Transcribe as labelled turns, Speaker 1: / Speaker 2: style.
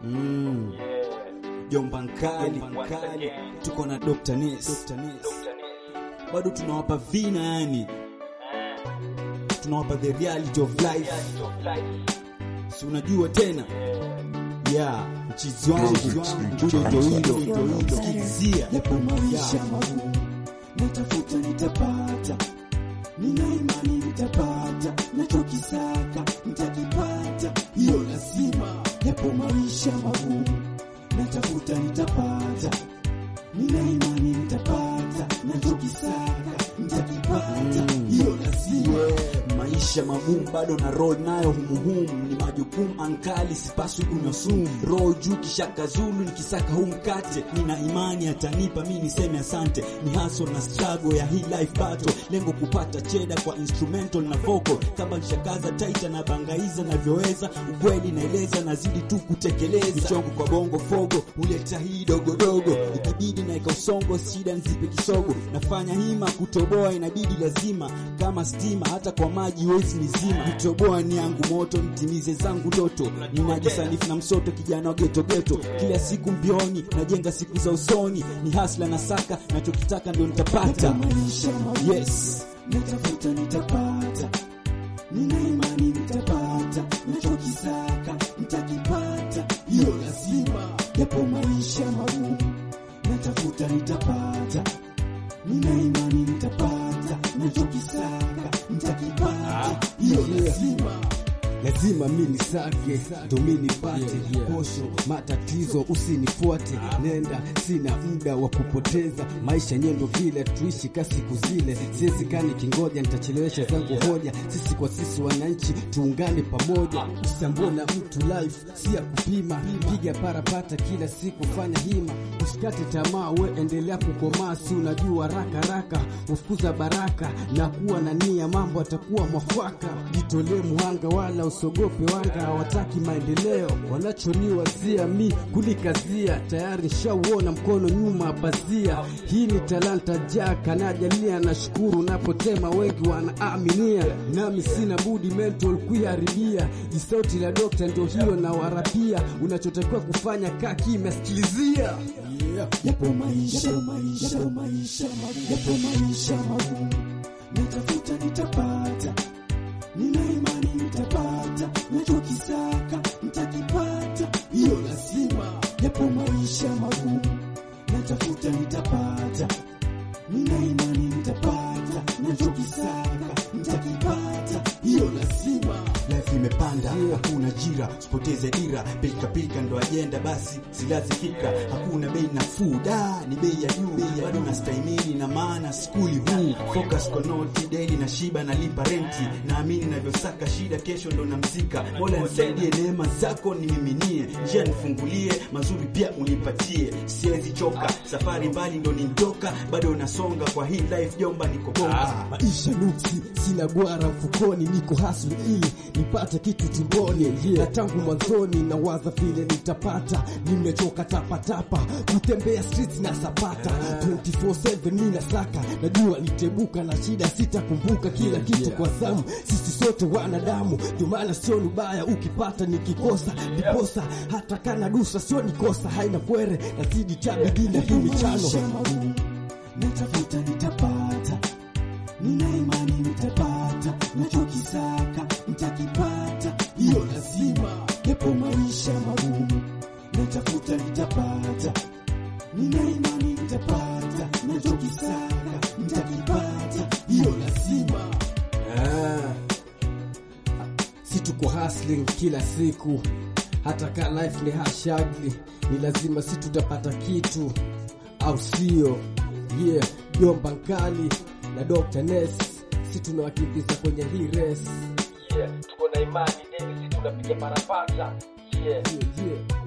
Speaker 1: Mm.
Speaker 2: Yeah.
Speaker 1: Jomba Nkali,
Speaker 2: Once again.
Speaker 1: tuko na Dr. Ness.
Speaker 2: Dr. Ness.
Speaker 1: Bado tunawapa vina yani, tunawapa the reality of life.
Speaker 2: Reality of life.
Speaker 1: Si unajua tena
Speaker 2: Yeah.
Speaker 1: yeah, mchizi wangu jojo hilo sikilizia
Speaker 3: yapo maisha magumu, natafuta nitapata, nina imani nitapata, nachokisaka nitakipata, hiyo lazima. Yapo maisha magumu, natafuta nitapata, nina imani nitapata, nachokisaka nitakipata, hiyo lazima.
Speaker 1: maisha magumu bado na roll nayo humuhumu ni majukumu ankali sipaswi kunywa sumu roho juu kishaka zulu nikisaka huu mkate nina imani atanipa mi niseme asante ni hustle na struggle ya hii life battle lengo kupata cheda kwa instrumental na vocal kama nishakaza taita na bangaiza navyoweza ukweli naeleza nazidi tu kutekeleza michongo kwa bongo fogo huleta hii dogodogo ikibidi naeka usongo shida nzipe kisogo nafanya hima kutoboa inabidi lazima kama stima hata kwa maji wezi nizima kutoboa ni yangu moto nitimize zangu ndoto ninajisanifu na msoto kijana wa geto geto kila siku mbioni najenga siku za usoni ni hasla na saka nachokitaka ndio nitapata
Speaker 3: Yapo maisha magumu,
Speaker 1: yes
Speaker 3: natafuta nitapata, nina imani nitapata, nachokisaka nitakipata, hiyo lazima. Yapo maisha magumu, natafuta nitapata, nina imani nitapata, nachokisaka nitakipata, hiyo lazima.
Speaker 4: lazima mi nisake ndo mi nipate posho matatizo usinifuate nenda sina muda wa kupoteza maisha nyendo vile tuishi ka siku zile siwezi kani kingoja nitachelewesha zangu hoja sisi kwa sisi wananchi tuungane pamoja usambona mtu life si ya kupima piga parapata kila siku fanya hima usikate tamaa we endelea kukomaa si unajua raka raka ufukuza baraka na kuwa na nia mambo atakuwa mwafaka jitolee muhanga wala usogope wanga hawataki maendeleo wanachoniwazia mi kulikazia tayari nshauona mkono nyuma pazia hii ni talanta jaka najalia na shukuru napotema wengi wanaaminia nami sina budi mental kuiharibia jisauti la dokta ndio hiyo na warapia unachotakiwa kufanya kaa kimya sikilizia
Speaker 3: Yapo maisha, yapo maisha, yapo maisha magumu, yapo maisha magumu, natafuta nitapata, nina imani nitapata, nachokisaka nitakipata, hiyo lazima. Yapo maisha magumu, natafuta nitapata, nina imani nitapata, nachokisaka nitakipata, hiyo lazima.
Speaker 1: life imepanda hakuna jira usipoteze dira pilika pilika ndo ajenda basi silazi fikra hakuna bei nafuu da ni bei ya juu bado nastahimili na maana skuli huu focus kwa noti daily na shiba nalipa renti naamini navyosaka shida kesho ndo namzika mola nisaidie neema zako nimiminie njia nifungulie mazuri pia unipatie siwezi choka safari mbali ndo nintoka bado nasonga kwa hii life jomba niko bomba
Speaker 4: maisha nuksi sina gwara mfukoni niko hasli ili nipate kitu tumboni na tangu mwanzoni na waza vile nitapata nimechoka tapatapa kutembea streets na sapata 24/7 mi nasaka najua nitebuka na shida sitakumbuka kila kitu kwa zamu sisi sote wanadamu ndio maana sio ubaya ukipata nikikosa niposa hata kana dusa sio nikosa haina kwere nazidi tabidi na hii michano
Speaker 3: maisha magumu, natafuta nitapata, nina imani nitapata, nachokisaka nitakipata, hiyo lazima. Yapo maisha magumu, natafuta nitapata, nina imani nitapata, nachokisaka nitakipata, hiyo lazima.
Speaker 4: Ah. si tuko hustling kila siku hata ka life ni hashagli ni lazima si tutapata kitu au sio yeah jomba nkali na Dr. Ness si tunawakimbiza kwenye hii race
Speaker 2: Yeah. Tuko na imani, Davis tunapiga parapata. Yeah.
Speaker 4: yeah, yeah.